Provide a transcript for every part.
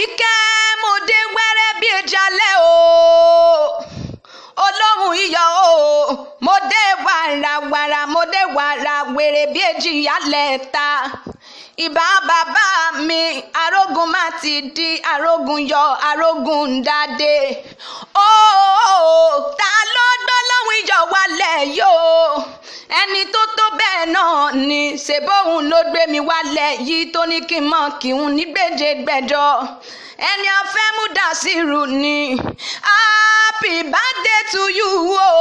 àríkẹ́ mo dé wẹ́rẹ́ bí ìjàlẹ̀ o olóhùn iyọ̀ o mo dé wàràwàrà mo dé wàrà wèrè bí èjì ìyálẹ̀ ta ìbá bàbá mi arógun má ti di arógun yọ arógun dáadé ó ta ló gbọ́ lóhùn iyọ̀ wálẹ̀ yóò ẹni tó tó bẹ́ẹ̀ náà ni ṣèbóhùn ló gbé mi wálẹ̀ yìí tó ní kí n mọ̀ kí n ní gbèjègbèjọ ẹni afẹ́ mú dàsírù ni happy birthday to you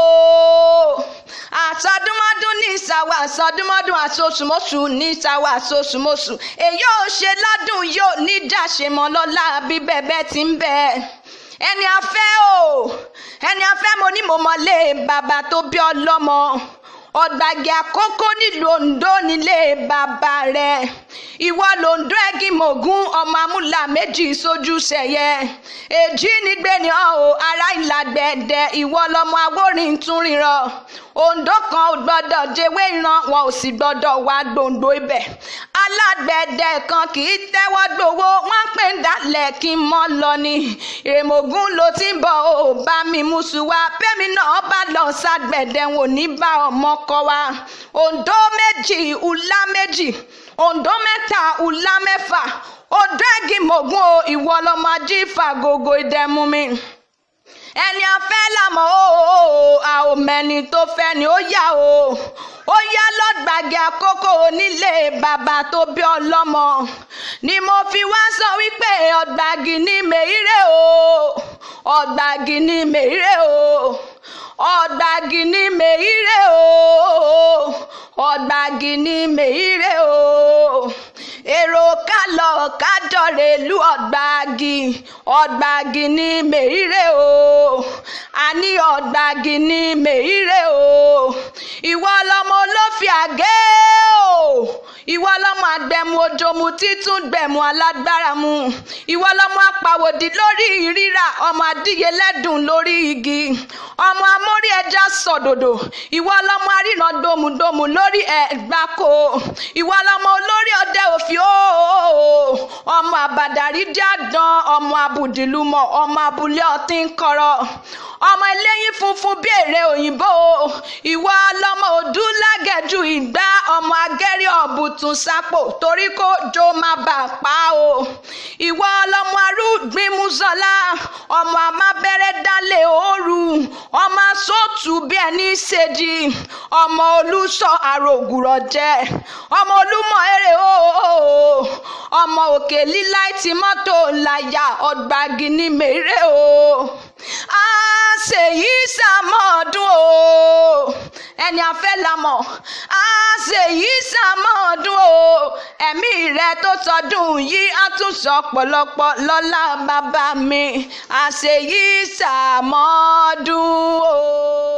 o àsọdúnmọ́dún ní ìsàwọ̀ àsọdúnmọ́dún àsosùmọ́sù ní ìsàwọ̀ àsosùmọ́sù èyí ò ṣe lọ́dún yóò ní dàṣemọ́ lọ́la bí bẹ́ẹ̀ ti ń bẹ́ẹ̀ ẹni afẹ́ o ẹni afẹ́ mo ní mo mọ̀lé bàbá tó bí ọlọ́mọ ọ̀gbàgì àkókò nílùú Oǹdó nílé bàbá rẹ̀ ìwọ lòǹdó ẹ̀gìn mògún ọmọ amúlà méjì sójú sẹ̀yẹ èjì nígbè ní ọ̀hún ará ìlàgbẹ̀dẹ ìwọ lọmọ awórin tún ríran Oǹdó kan ò gbọ́dọ̀ jẹ́wé ìran wọn ò sì gbọ́dọ̀ wá gbòǹgbò ibẹ̀ alágbẹ̀dẹ kan kì í tẹ́wọ́ gbowó wọ́n pè ń dalẹ̀ kí n mọ́ lọ ni ìrèmọ̀gún ló ti ń bọ̀ ò bá mi mú sùwà bẹ́mi náà bá lọ ságbẹ̀dẹ wọn ò ní bá ọmọ kọ wa Oǹdó méjì ùlá méjì Oǹdó mẹ́ta ùlá mẹ́fà Oǹdó ẹ̀gìn mògún o ìwọ lọmọ ají fàgògò ìdẹ̀mú mi ẹni afẹ́ làmọ́ o a ò mẹ́ni tó fẹ́ ni ó yá o ó yá lọ́gbàgì àkókò onílé bàbá tó bí ọlọ́mọ ni mo fi wá sọ wípé ọ̀gbàgì ni mèírè o ọ̀gbàgì ni mèírè o ọ̀gbàgì ni mèírè o ọ̀gbàgì ni mèírè o èrò ká lọ kájọ rèlú ọ̀gbàgì ọ̀gbàgì ni mèírè o àní ọ̀gbàgì ni mèírè o ìwọ lọmọ olófin àgé o ìwọ lọmọ àgbẹ̀mú ojomu títún gbẹ̀mú alágbára mu ìwọ lọmọ apàwòdì lórí rírà ọmọ adíyelẹ́dùn lórí igi ọmọ amórí ẹja sọ̀dòdò ìwọ lọmọ aríran domudomu lórí ẹ̀gbáko ìwọ lọmọ olórí ọdẹ òfin ooo ọmọ àbàdàrí díàdán ọmọ abùdìlúmọ ọmọ abúlé ọtí ń kọrọ ọmọ eléyín funfun bí èrè òyìnbó ìwọ lọmọ òdúlágẹ̀jù ìgbà ọmọ agẹ́rí ọ̀bùtún sápò torí kó jó má bà pa o ìwọ lọmọ arúgbìmùsọlá ọmọ amábẹ́rẹ́ dálé ooru ọmọ sóòtù bí ẹni ṣèjì ọmọ olùsọ àrògùrọ̀ jẹ ọmọ olúmọ èrè ooo ọmọ òkè líláì tí mọ́tò láyà ọ̀gbàgì ní mèrè o a ṣèyí sàmọ́ọ̀dún o ẹni afẹ́ lamọ̀ a ṣèyí sàmọ́ọ̀dún o ẹ̀mí rẹ tó sọdún yìí á tún sọ pọ̀lọpọ̀ lọ́lá bàbá mi a ṣèyí sàmọ́ọ̀dún o.